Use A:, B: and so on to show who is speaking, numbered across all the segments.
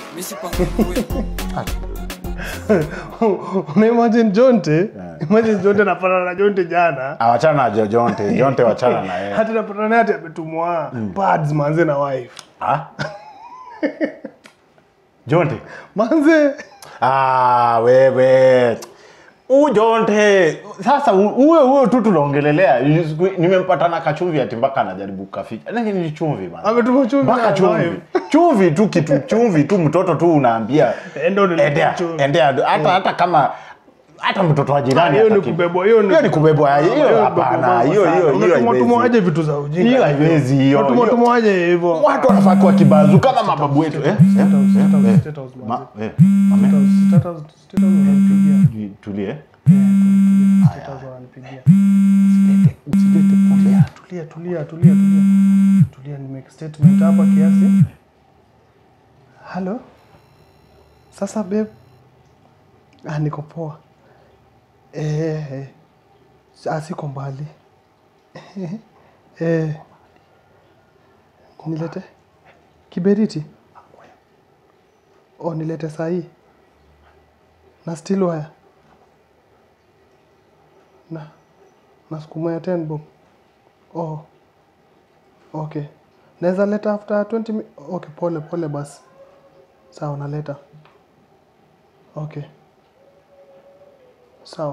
A: misipangwe
B: unaimagine jonte imagine jonte napatana na jonte jana
C: Ah, wachana na Jo- jonte jonte wachana na yeye
B: hati napatana naye ati ametumwa pads manze na wife
C: Ah? jonte
B: manze
C: ah, wewe ujonte sasa u- huyo huyo tu tunaongelelea Siku- nimempata na kachumvi ati mpaka anajaribu kaficha lakini ni chumvi bana
B: ametuma chumvi
C: mpaka
B: na
C: chumvi
B: wife.
C: chumvi tu kitu chumvi tu mtoto tu unaambia
B: Enda ununue
C: endea
B: chumvi.
C: endea hata hata kama hata mtoto wa jirani
B: hiyo ni
C: hataki.
B: kubebwa hiyo
C: hiyo ni kubebwa hiyo hapana hiyo hiyo hiyo
B: tumatumwa
C: haiwezi.
B: aje vitu za ujinga
C: hiyo haiwezi hiyo
B: Tumatumwa
C: hiyo.
B: tumwa aje hivyo
C: watu wanafaa kuwa kibazu kama mababu wetu eh? eh?
B: State house, state house,
C: eh,
B: state house,
C: Ma-
B: manze.
C: eh, mame,
B: State house, state house wananipigia.
C: tulie
B: Eh, tulia, state house wananipigia. Tulia, tulia, tulia, tulia, tulia. Tulia, ni make statement hapa kiasi. Halo? Sasa babe. Ah, niko poa. Eh, eh. Ah, siko mbali. Eh. Nilete kiberiti? Oh, nilete sahi. Na still wire. Na na sukuma ya 10 bob. Oh. Okay. Naweza leta after 20 mi Okay, pole pole basi. Sawa, naleta. Okay. Sawa.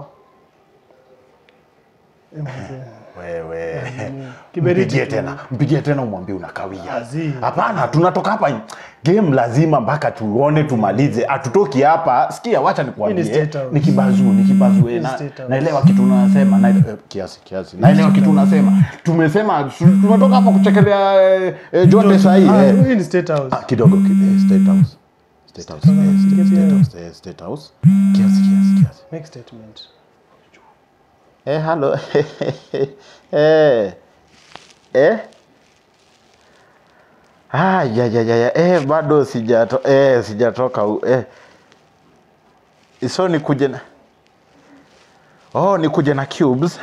B: Eh, mzee.
C: wewe
B: Kiberiti
C: mpigie
B: tu.
C: tena mpigie tena umwambie unakawia
B: Azi.
C: hapana tunatoka hapa game lazima mpaka tuone tumalize hatutoki hapa sikia wacha
B: Hii ni
C: nikuambie
B: State House.
C: ni kibazu ni kibazu eh, na,
B: State House.
C: naelewa kitu unasema na, eh, kiasi kiasi naelewa kitu unasema tumesema tu- tumetoka hapa kuchekelea eh, eh, jonte sahii
B: Ah,
C: eh.
B: hii ni state house.
C: Ah, kidogo ki- eh, state house state house
B: House,
C: eh, state-
B: anapiga
C: state
B: pia.
C: house eh, state house kiasi kiasi kiasi
B: Make statement.
C: Eh, halo. eh. Eh. Ah, ya ya ya ya. Eh, bado sijato eh sijatoka u- eh. So nikuje na Oh, nikuje na cubes.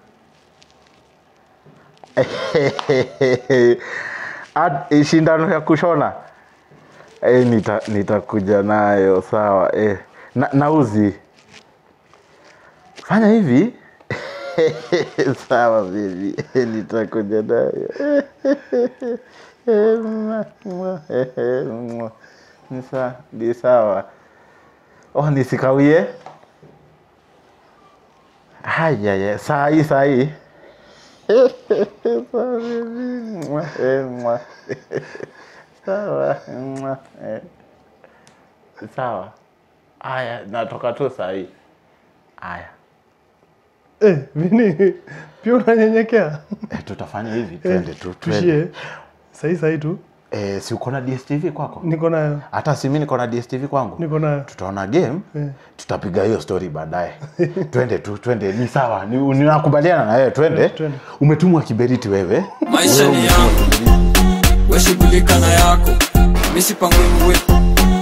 C: At, eh, shindano ya kushona eh, nita nitakuja nayo sawa eh. Na, nauzi fanya hivi sawa bibi nitakuja nayo Ni sa- ni sawa oh nisikawie haya saa hii saa hii Sawa, bibi. Mwa, eh, mwa. sawa mwa, eh. sawa haya natoka tu saa hii haya
B: Eh, Vini, pia unanyenyekea?
C: Eh, tutafanya hivi twende tu twende
B: Tushie. Sahi sahi tu.
C: eh, si uko na dstv kwako
B: Niko nayo.
C: hata si mi niko na dstv kwangu
B: Niko nayo.
C: tutaona game
B: Eh.
C: tutapiga hiyo story baadaye twende tu twende ni sawa ni- ninakubaliana na wewe twende
B: Twende.
C: umetumwa kiberiti wewe
A: maisha ni yangu weshughulika na yako misipangwe